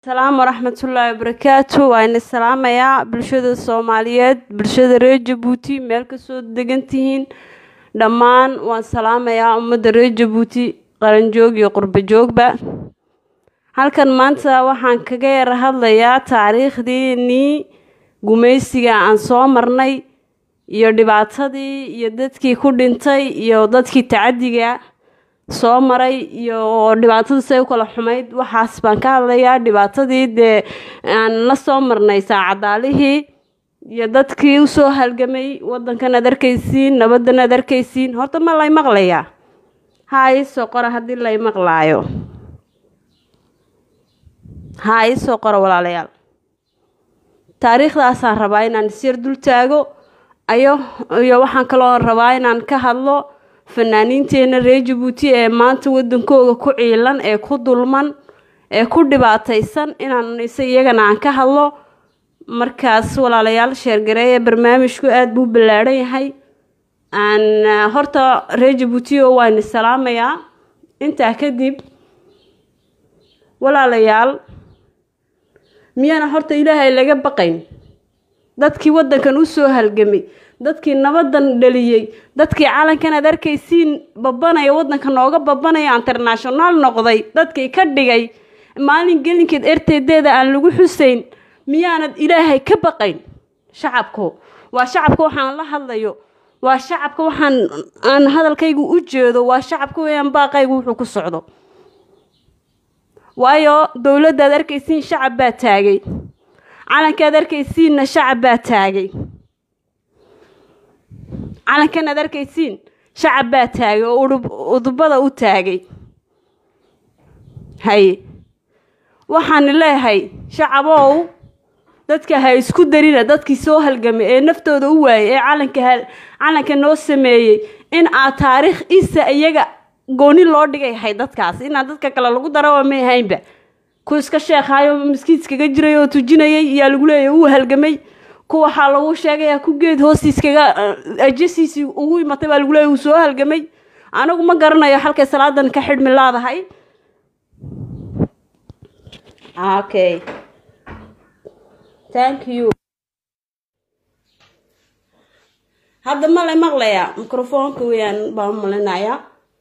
asalaamu waraxmatullaahi wabarakaatu waa ina salaamayaa bulshada soomaaliyeed bulshada reer jabuuti meel kasoo degan tihiin dhammaan waan salaamayaa ummadda reer jabuuti qaranjoog iyo qurbo joogba halkan maanta waxaan kaga yara hadlayaa taariikhdeenii gumaysiga aan soo marnay iyo dhibaatadii iyo dadkii ku dhintay iyo dadkii tacadiga soo maray iyo dhibaatadu say u kala xumayd waxaas baan ka hadlayaa dhibaatadii dee aan la soo marnay saacadaalihii iyo dadkii usoo halgamay wadankan aad arkaysiin nabadan aad arkaysiin horta ma lay maqlayaa haa iisoo qora haddii lay maqlaayo haa iisoo qora walaalayaal taariikhdaasaan rabaa inaan isyar dul taago ayo iyo waxaan kaloo rabaa inaan ka hadlo fanaaniinteena reer jabuuti ee maanta wadankooga ku ciilan ee ku dulman ee ku dhibaataysan inaan ise iyagana aan ka hadlo markaas walaalayaal sheergareeye barnaamijku aada buu ballaadhan yahay aan horta reer jabuuti oo waan salaamayaa intaa kadib walaalayaal miyaana horta ilaahay laga baqayn dadkii wadankan usoo halgamay dadkii nabadan dhaliyey dadkii calankan aad arkaysiin babanaya wadanka nooga babanaya international noqday dadkii ka dhigay maalin gelinkeed erteedeeda aan lagu xusayn miyaanad ilaahay ka baqayn shacabku waa shacabka waxaan la hadlayo waa shacabka waxaan aan hadalkaygu u jeedo waa shacabka weyaan baaqaygu wuxuu ku socdo waayo dowladda ad arkaysiin shacab baa taagay calankaad arkaysiinna shacab baa taagay calankan aad arkaysiin shacab baa taagay oo udubada u taagay haye waxaan leeyahay shacabow dadka ha isku darina dadkii soo halgamay ee naftooda u waayay ee calanka calanka noo sameeyey in aad taariikh isa iyaga gooni loo dhigay ahay dadkaas inaa dadka kale lagu daraba may ahaynba ku iska sheekhayo maskiidskaga jiray oo tujinayay iyaa lagu leeyahy uu halgamay ku waxaa lagu sheegayaa ku geed hoostiiskaga ajasiisii ugu imatay baa lagu leeyahy uu soo halgamay anigu ma garanayo halkay salaadan ka xidhmi laadahay okay thank you hadda ma la maqlayaa microfoonka weyaan baan u malinayaa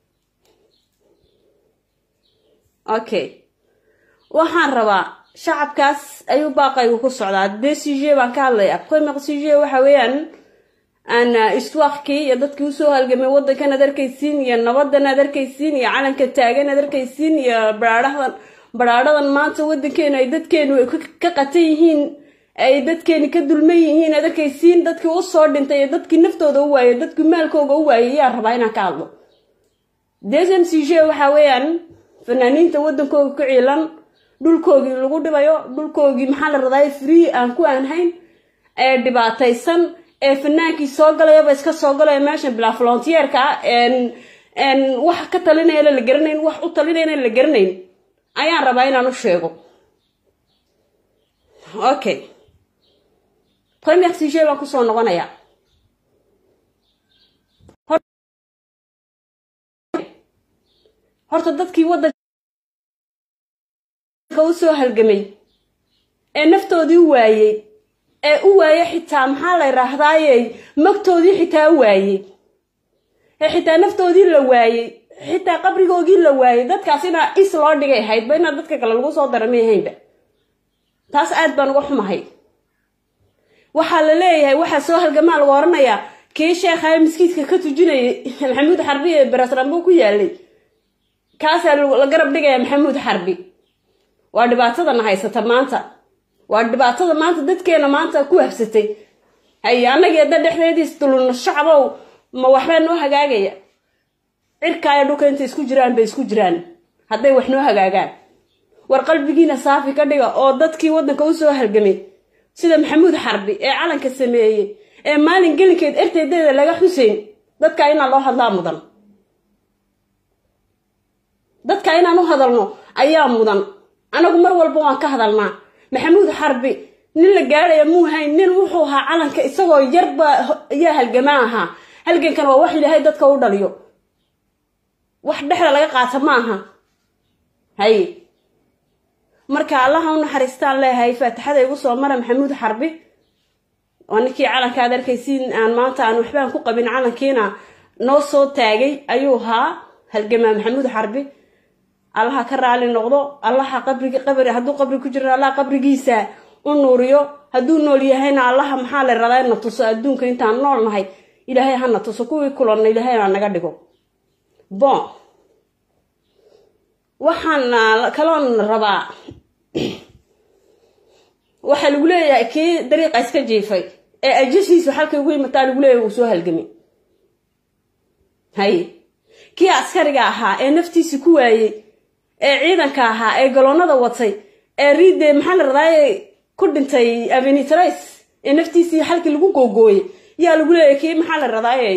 okay waxaan rabaa shacabkaas ayuu baaqaygu ku socdaa dee suje baan ka hadlayaa premier suje waxa weeyaan aan istwaaqkii iyo dadkii usoo halgamay wadankan aad arkaysiin iyo nabadan aad arkaysiin iyo calanka taagan aad arkaysiin iyo baraadhadan baraadhadan maanta wadankeenu ay dadkeenu ka qatan yihiin ay dadkeeni ka dulman yihiin aad arkaysiin dadkii usoo dhintay iyo dadkii naftooda u waayay dadkii maalkooga u waayay yaa rabaa inaan ka hadlo desm suje waxa weeyaan fanaaniinta wadankooga ku ciilan dhulkoogii lagu dhibayo dhulkoogii maxaa la raday free aan ku aanhayn ee dhibaataysan ee fanaankii soo galayaba iska soo galaya meeshan bilaa volonteerka wax ka talinayana la garanayn wax u talinayna la garanayn ayaan rabaa inaan u sheego okay premier suje baan kusoo noqonayaa horta dadkii wadanka usoo halgamay ee naftoodii u waayey ee u waayey xitaa maxaa la yidhaahdaaye magtoodii xitaa u waayey ee xitaa naftoodii la waayey xitaa qabrigoogii la waayey dadkaas inaa is loo dhigay ahaydba inaa dadka kale lagu soo dara may ahaynba taas aad baan uga xumahay waxaa la leeyahay waxaa soo halgamaa lagu oranayaa kii sheekhae miskiidka ka tujinayay maxamuud xarbi ee beresrambo ku yaalay kaasaa la garab dhigaya maxamuud xarbi waa dhibaatadana haysata maanta waa dhibaatada maanta dadkeena maanta ku habsatay hay annagii hadda dhexdeediis dulunno shacabow ma waxbaa noo hagaagaya cirkaaya dhulka intay isku jiraan bay isku jiraan hadday wax noo hagaagaan war qalbigiina saafi ka dhiga oo dadkii waddanka usoo halgamay sida maxamuud xarbi ee calanka sameeyey ee maalin gelinkeed erteedeeda laga xuseyn dadka inaan loo hadlaa mudan dadka inaan u hadalno ayaa mudan anagu mar walba waan ka hadalnaa maxamuud xarbi nin la gaadhaya muu hayn nin wuxuu ahaa calanka isagoo yarba ayaa halgamaa ahaa halgankan waa wax ilaahay dadka u dhaliyo wax dhexda laga qaata ma aha haye marka allaha u naxariistaan leeyahay faatixada igu soo mara maxamuud xarbi oo ninkii calanka aad arkaysiin aan maanta aan waxbaan ku qabin calankiina noo soo taagay ayuu ahaa halgamaa maxamuud xarbi allaha ka raali noqdo allaha qabrigi qabri hadduu qabri ku jiro allaha qabrigiisa u nuuriyo hadduu nool yahayna allaha maxaa la radaa na tuso adduunka intaan nool nahay ilaahay hana tuso kuwii kulanna ilaahay ha naga dhigo bon waxaan kaloon rabaa waxaa lagu leeyahay kii dariiqa iska jiifay ee ajashiisu xalkay ugu imataa lagu leeyahay uu soo halgamay hay kii askariga ahaa ee naftiisi ku waayey ee ciidanka ahaa ee galoonada watay ee riide maxaa la radaaye ku dhintay avenitrais ee naftiisii xalkii lagu googooyey yaa lagu leeyahay kii maxaa la radaaye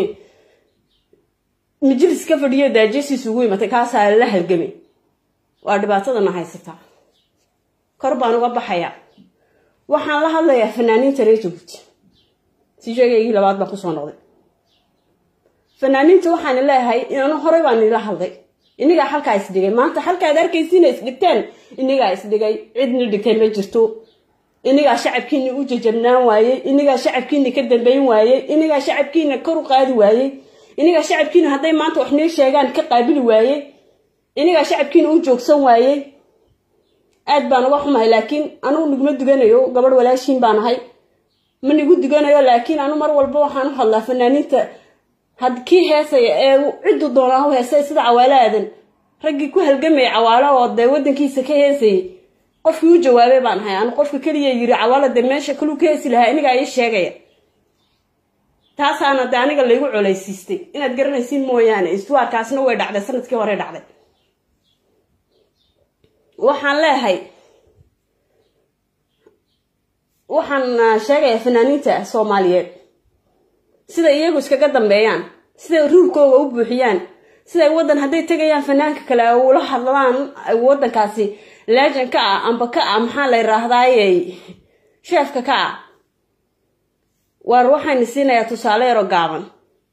majlis ka fadhiyo daajasiis ugu imatay kaasaa la halgamay waa dhibaatadana haysataa kor baan uga baxayaa waxaan la hadlayaa fanaaniinta reer jabuuti si sheegaygii labaad baan kusoo noqday fanaaniinta waxaan leeyahay inanu horey baan ila hadlay inigaa xalkaa isdhigay maanta xalkaad arkaysiina isdhigteen inigaa isdhigay cidni dhigtay ma jirto inigaa shacabkiina u jajabnaan waayey inigaa shacabkiina ka dambeyn waayey inigaa shacabkiina kor u qaadi waayey inigaa shacabkiina hadday maanta wax nii sheegaan ka qaabili waayey inigaa shacabkiina u joogsan waayey aad baan uga xumahay laakiin anugu niguma duganayo gabadh walaashiin baan ahay ma nigu duganayo laakiin anu mar walba waxaan u hadlaa fanaaniinta had kii heesaya ee ciddu doonaa u heesay sida cawaalo aadan raggii ku halgamaya cawaalo oo dee wadankiisa ka heesayay qofkii u jawaabay baan ahay anu qofka keliya yiri cawaalo dee meesha kaluu ka heesi lahaa inigaa ii sheegaya taasaana de aniga laygu colaysiistay inaad garanaysiin mooyaane istuwaarkaasna way dhacday sanadkii hore dhacday waxaan leeyahay waxaan sheegayaa fanaaniinta soomaaliyeed siday iyagu iskaga dambeeyaan siday ruurkooga u buuxiyaan siday waddan hadday tegayaan fanaanka kale ula hadlaan waddankaasi leejan ka ah amba ka ah maxaa la yidhaahdaaye sheefka ka ah waar waxayna siinayaa tusaale yaro gaaban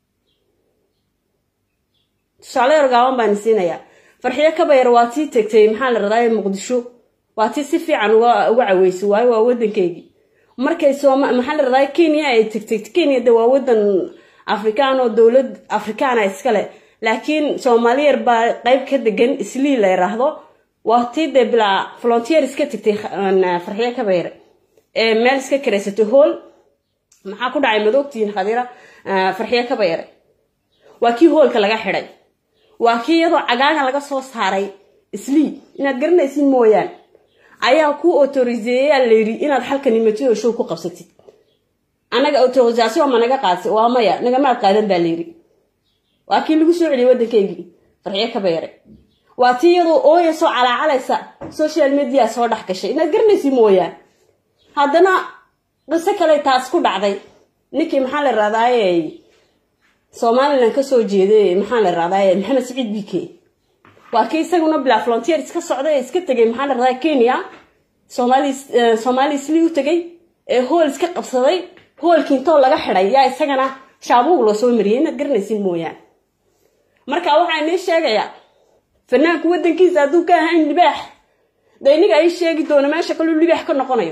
tusaale yaro gaaban baana siinayaa farxiyo kabayar waa tii tegtay maxaa la radaaye muqdisho waa tii si fiican uga caweysay waayo waa waddankeygii markay sooma maxaa la radaaye kenya ay tegtay kenya de waa waddan afrikaan oo dowlad afrikaana iskale laakiin soomaaliyar baa qeyb ka degan islii la yiraahdo waa tii dee bilaa volontier iska tegtay farxiyo kabayar ee meel iska karaysatay hool maxaa ku dhacay madoogtiin khadiira farxiyo kabayare waa kii hoolka laga xidhay waa kii iyadoo cagaaga laga soo saaray islii inaad garanaysin mooyaan ayaa ku autoriseeyaa layidhi inaad halka nimatid oo show ku qabsatid annaga autorisation ma naga qaadsa waa maya nagamaad qaadan baa layidhi waa kii lagu soo celiyay waddankaygii farxiyo kabayare waa tii iyadoo ooya soo calaacalaysa social media soo dhex gashay inaad garanaysin mooyaan haddana qiso kale taas ku dhacday ninkii maxaa la raadaaye somalilan kasoo jeeday maxaa la raadaaye maxamed saciid bike waa kii isaguna bilaa volontier iska socday ee iska tegay maxaa la radaa kenya somali somali isli u tegay ee hool iska qabsaday hoolkii intoo laga xidhay yaa isagana shaabuug loo soo mariyay inaad garanaysin mooyaan marka waxaa inii sheegayaa fanaanku waddankiisa hadduu ka ahayn libaax de iniga ay sheegi doono meesha kaluu libaax ka noqonayo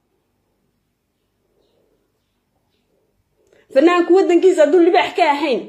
fanaanku waddankiisa hadduu libaax ka ahayn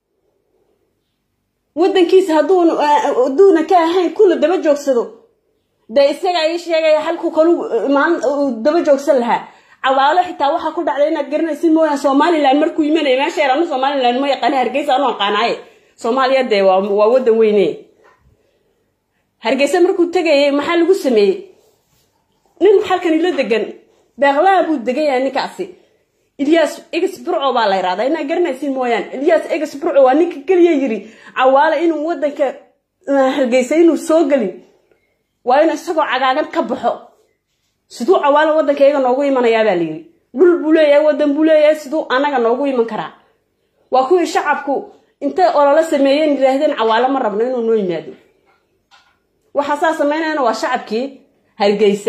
waddankiisa hadduuna ka ahayn kula daba joogsado dee isaga ii sheegaya halku kalu daba joogsan lahaa cawaalo xitaa waxaa ku dhacday inaad garanaysid mooyaan somalilan markuu imanaya meesha yar anu somalilan ma yaqaana hargeysa anu aqaanaaye soomaaliya dee waa waddan weyne hargeysa markuu tegayay maxaa lagu sameeyey nin halkani la degan beeqlaa buu degaya ninkaasi ilyas egs burco baa la yirahdaa inaad garanaysin mooyaan ilyas egs burco waa ninka keliya yiri cawaale inuu waddanka hargeysa inuu soo gelin waa inuu isagoo cagaagan ka baxo siduu cawaale waddanka iyaga noogu imanayaa baa layiri dhul buu leeyahay waddan buu leeyahay siduu anaga noogu iman karaa waa kuwii shacabku intay ololo sameeyeen yidhaahdeen cawaale ma rabno inuu noo yimaado waxaa saa samaynayana waa shacabkii hargeysa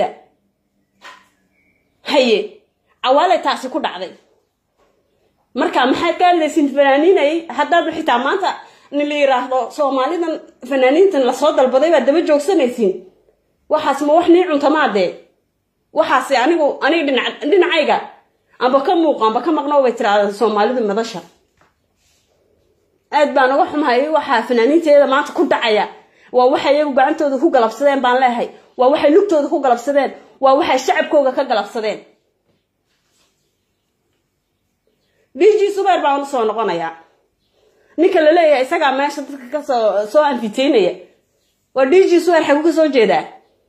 haye cawaale taasi ku dhacday marka maxaad ka hadlaysin fanaaniinay haddaad xitaa maanta nin la yiraahdo soomaalidan fanaaniintan lasoo dalbaday baad daba joogsanaysiin waxaas ma wax nii cuntamaadee waxaase anigu aniga dhinac dhinacayga amba ka muuq amba ka maqno bay tiraada soomaalidu madasha aad baan uga xumahay waxaa fanaaniinteeda maanta ku dhacaya waa waxay iyagu gacantooda ku galabsadeen baan leehay waa waxay lugtooda ku galabsadeen waa waxay shacabkooga ka galabsadeen d g subeer baan usoo noqonayaa ninka la leeyahay isagaa meesha dadka kasoo soo anfiteynaya waa d g subeer xagu ka soo jeedaa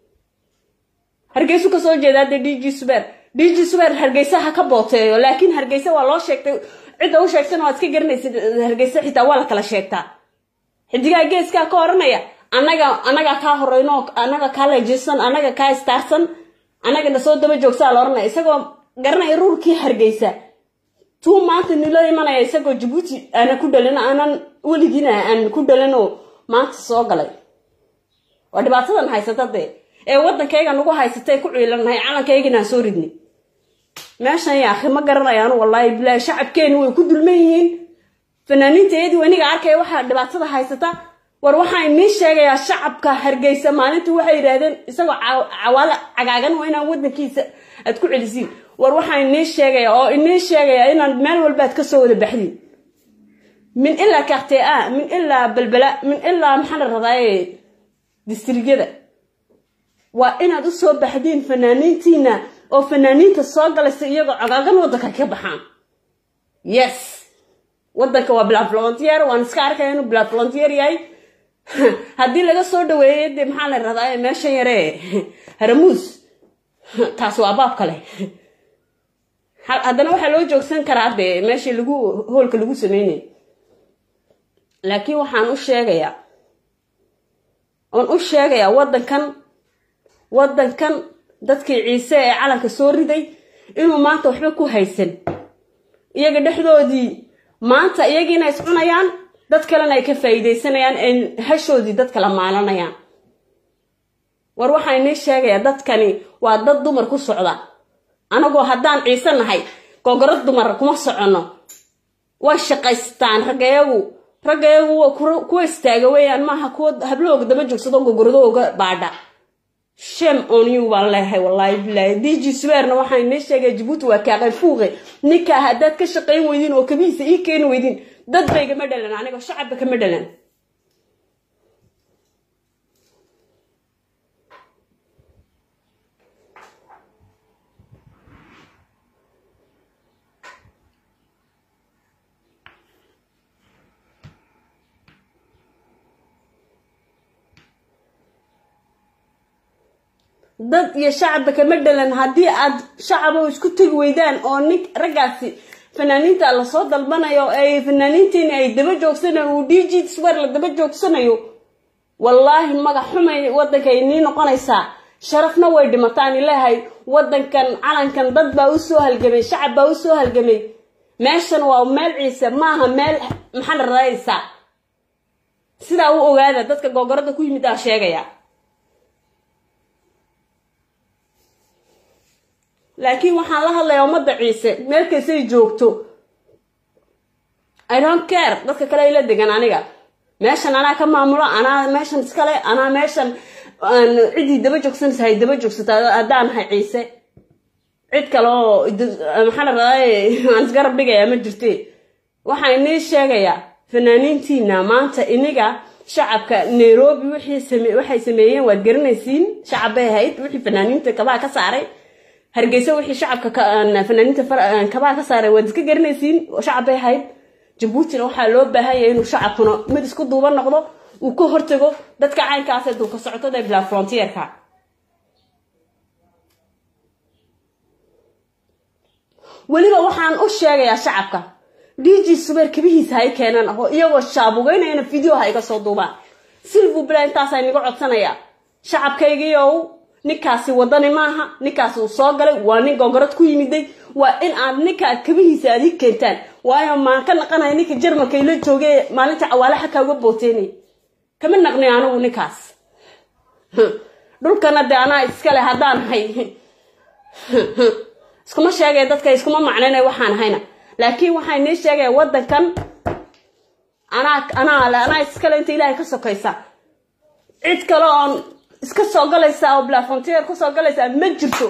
hargeysu kasoo jeedaa dee d g subeer d g subeer hargeysa ha ka booteeyo laakiin hargeysa waa loo sheegtay cidda u sheegtana waad iska garanaysid hargeysa xitaa waa la kala sheegtaa xidigaa geeskaa ka oranaya anaga anagaa kaa horeyno anaga kaa leejeysan anaga kaa istaarsan anaga na soo daba joogsaa la oranaya isagoo garanaya ruurkii hargeysa tuu maanta nilo imanaya isagoo jabuuti aana ku dhalin aanan weligiina aan ku dhalinoo maanta soo galay waa dhibaatadan haysata dee ee waddankayga nagu haysatay ku ciilannahay calankaygina aan soo ridnay meeshan yaakhi ma garanayaan wallaahi bilaahi shacabkeeni way ku dulman yihiin fanaaniinta iyadii waniga arkaya waxaa dhibaatada haysata war waxaa inii sheegayaa shacabka hargeysa maalintii waxay yidhaahdeen isagoo cawaale cagaagan waa inaan waddankiisa aad ku celisiin war waxaa inii sheegaya oo inii sheegaya inaan meel walba aad kasoo wada baxdiin min ilaa karte a min ilaa balbala min ilaa maxaa la radaaye distrigyada waa inaad usoo baxdiin fanaaniintiina oo fanaaniinta soo galaysa iyagoo cagaagan waddanka ka baxaan yes waddanka waa bilaa volontier waan iska arkaya inuu bilaa volontier yahay haddii laga soo dhaweeyay dee maxaa la radaa meeshan yaree haramuus taas waa baab kale haddana waxaa loo joogsan karaa dee meeshii lagu hoolka lagu sameynay laakiin waxaan u sheegayaa oon u sheegayaa waddankan waddankan dadkii ciise ee calanka soo riday inuu maanta waxba ku haysan iyaga dhexdoodii maanta iyagiina is cunayaan dad kalena ay ka faa'iidaysanayaan ay hashoodii dad kala maalanayaan war waxaa inii sheegayaa dadkani waa dad dumar ku socda anagoo haddaan ciise nahay gogorad dumar kuma soconno way shaqaystaan raggayagu raggayagu kuwa istaaga weeyaan maaha kuwa hablahooga daba joogsado gogoradooga baadha shem on you baan leehay wallaahi bilaahi dg sweerna waxaa inii sheegaya jabuuti waa kaaqay fuuqe ninkaa haddaad ka shaqayn weydiin oo kabihiisa ii keeni weydiin dad bay gama dhalan anigoo shacabba kama dhalan dad iyo shacabba kama dhalan haddii aad shacabo isku tegi weydaan oo nin raggaasi fanaaniinta lasoo dalbanayo ay fanaaniintiini ay daba joogsanayo uu d g swer la daba joogsanayo wallaahi magac xumay waddankay nii noqonaysaa sharafna way dhimataan ilaahay waddankan calankan dad baa usoo halgamay shacab baa usoo halgamay meeshan waa meel ciise maaha meel maxaa la radaysaa sidaa u ogaada dadka googorada ku yimid aa sheegaya laakiin waxaan la hadlayaa ummadda ciise meel kastay joogto i don't care dadka kale ay la degan aniga meeshan anaa ka maamulo anaa meeshan iskale anaa meeshan ciddii daba joogsanaysa hay daba joogsata haddaan nahay ciise cid kale oo maxaa la raday aan isgarab dhigayaa ma jirte waxaa inii sheegayaa fanaaniintiina maanta iniga shacabka nairobi waxay sameeyeen waad garanaysiin shacab bay ahayd wixii fanaaniinta kabaha ka saaray hargeysa wixii shacabka fanaaniinta kabaha ka saaray waad iska garanaysiin shacab bay ahayd jabuutina waxaa loo baahanya inuu shacabkuna mid isku duuban noqdo uu ka hortago dadka caynkaasee dulka socotada bilaa frontierka weliba waxaan u sheegayaa shacabka d g subeer kabihiisa hay keenaan oo iyagoo shaabugeynayana video ha iga soo duubaan silvu bila intaasaa inaga codsanaya shacabkaygiiow ninkaasi wadani maaha ninkaasi uu soo galay waa nin gogorad ku yimiday waa in aad ninkaad kabihiisa aad ii keentaan waayo maan ka naqanaya ninka jarmalka ila jooge maalinta cawaale xakaa uga booteynay kama naqnay anigu ninkaas dhulkana dee anaa iskale haddaan hay iskuma sheegaya dadka iskuma macnaynay waxaan ahayna laakiin waxaa inii sheegaya waddankan anaa anaa anaa iskale inta ilaahay ka sokaysa cid kale oon iska soo galaysaa oo blafontier ku soo galaysaa ma jirto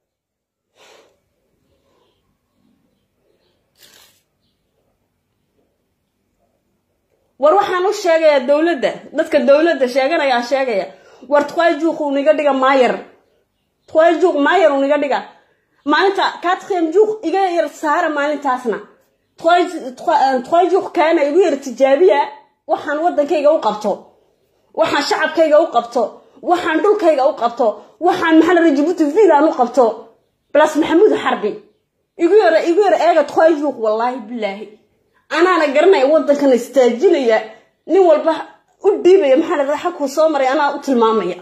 war waxaan u sheegayaa dowladda dadka dowladda sheeganayaan sheegaya war tqajuuq uniga dhiga maayer tqajuuq maayer uniga dhiga maalinta quatrième jour iga yar saara maalintaasna tqajuuq kaana igu yar tijaabiya waxaan waddankayga u qabto waxaan shacabkayga u qabto waxaan dhulkayga u qabto waxaan maxaa jibuuti villan u qabto blas maxamuud xarbi igu yara igu yara eega tqajuuq wallaahi bilaahi anaana garanaya waddankana istaajinaya nin walba u dhiibaya maxaa la dhaha xagkuu soo maray anaa u tilmaamaya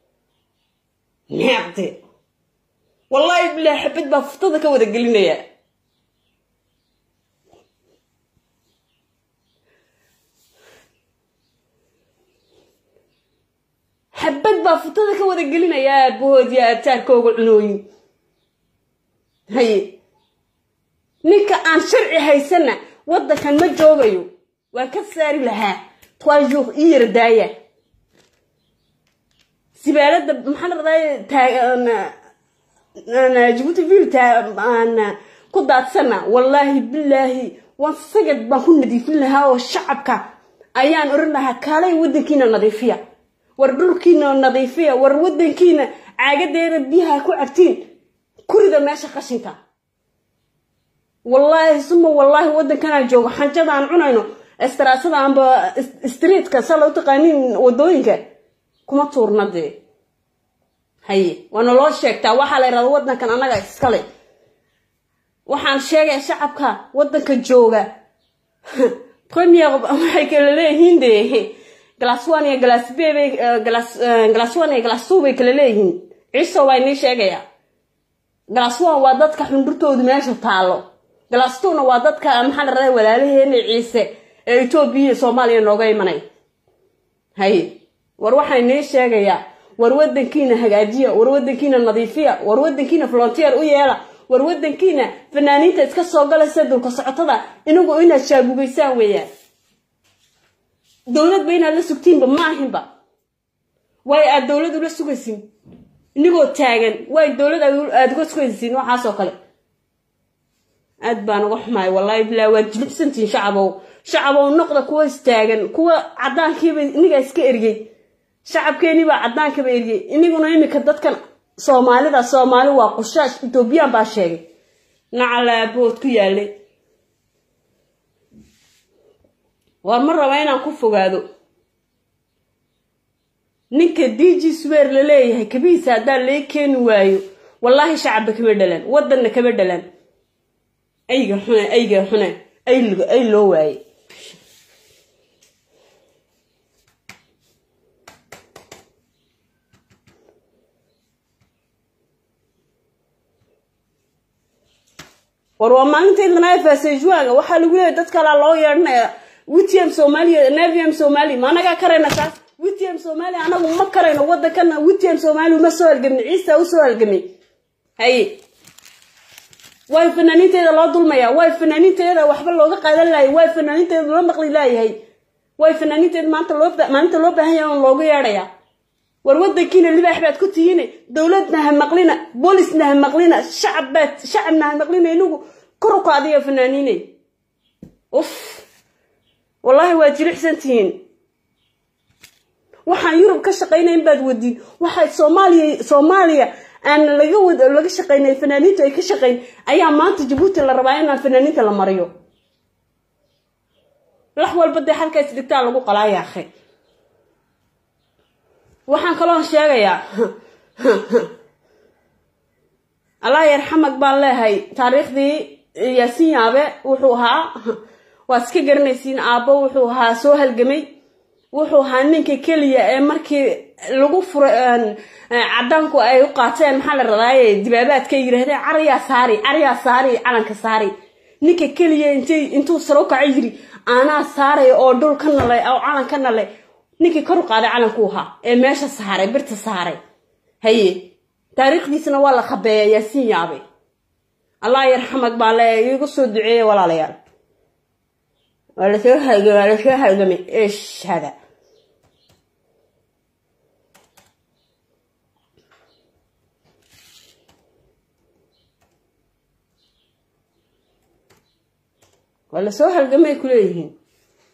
neecde wallaahi bilaahi xabad baa furtada ka wada gelinaya xabad baa furtada ka wada gelinaya aabahoodiya abtaarkooga cunooyin haye ninka aan sharci haysana waddankan ma joogayo waan ka saari lahaa tqajuuq ii yara daaya sibaalada maxaa la radaa jibuuti vil ku daadsana wallaahi bilaahi waan sagad baan ku nadiifin lahaa oo shacabka ayaan oran lahaa kaalay waddankiina nadiifiya war dhulkiina nadiifiya war waddankiina caagadeeda biyaha ku cabtiin kurida meesha qashinka wallaahi suma wallaahi waddankanaan joogo xanjada aan cunayno istaraasada amba streetka saa loo taqaaniin wadooyinka kuma tuurna dee haye waana loo sheegtaa waxaa la yidhahda waddankan annaga iskale waxaan sheegaya shacabka waddanka jooga premier waxay kala leeyihiin dee glass one iyo glass b bay glass glass one iyo glass two bay kala leeyihiin ciiso baa inii sheegaya glass one waa dadka xundurtoodu meesha taalo glass two na waa dadka maxaa la radaa walaalaheena ciise ee etoobiya iyo soomaaliya nooga imanay haye war waxaa inii sheegayaa war waddankiina hagaajiya war waddankiina nadiifiya war waddankiina volontier u yeela war waddankiina fanaaniinta iska soo galaysa dulka socotada inagu inaad shaabugaysaan weeyaan dowladba inaad la sugtiinba ma ahinba way aad dowlad ula sugaysin inigoo taagan way dowlad aad uga sugaysiin waxaasoo kale aad baan uga xumaay wallaahi bilaa waad jilibsantihiin shacabow shacabow noqda kuwa istaagan kuwa caddaankiiba inigaa iska ergey shacabkeeniibaa caddaankiiba ergey iniguna iminka dadkan soomaalida soomaali waa qushaash etoobiyaan baa sheegay nacalaabood ku yaalay war ma raba inaan ku fogaado ninka d g swer la leeyahay kabihiisa haddaan lee keeni waayo wallaahi shacabba kama dhalan waddanna kama dhalan ayga xune ayga xune ay loo waaye war waa maalintaydana fasejuaga waxaa lagu leeyahy dad kalaa loo yeedhanaya witm somalia navium somali ma anagaa karayna taas witm somalia anagu ma karayno waddankana witm somali uma soo halgamni ciisa usoo halgamay haye way fanaaniinteeda loo dulmaya way fanaaniinteeda waxba looga qaadan lahay way fanaaniinteeda loo maqli laayahay way fanaaniinteeda maanta loo maalinta loo baahan yahay on loogu yeedhaya war waddankiina libaax baad ku tihiine dowladna ha maqlina boolisna ha maqlina shacab baad shacabna ha maqlina inagu kor u qaadiya fanaaniiney uf wallaahi waad jilicsan tihiin waxaan yurub ka shaqaynayn baad wadiin waxay soomaaliya soomaaliya aan laga wad laga shaqaynay fanaaniintu ay ka shaqayn ayaa maanta jabuuti la rabaa inaan fanaaniinta la mariyo lax walba dee halka isdhigtaa lagu qalaaya akhe waxaan kaloo sheegayaa allah yarxamag baan leehay taariikhdii yaasiin yaabe wuxuu ahaa waad iska garanaysiin aabbo wuxuu ahaa soo halgamay wuxuu ahaa ninka keliya ee markii lagu furay cadaanku ay u qaateen maxaa la radaaye dibaabaadka yidhahdeen cariyaa saari cariyaa saari calanka saari ninka keliya intay intuu saro kacay yiri aanaa saaray oo dhul ka nalay oo calan ka nalay ninkii kor u qaaday calanku ahaa ee meesha saaray birta saaray haye taariikhdiisna waa la khabeeya yaasiin yaabay allah yarxamag baa le iigu soo duceeya walaalayaal waa lasoo halgamay waa lasoo halgamay eesh hada waa lasoo halgamay ku leeyihiin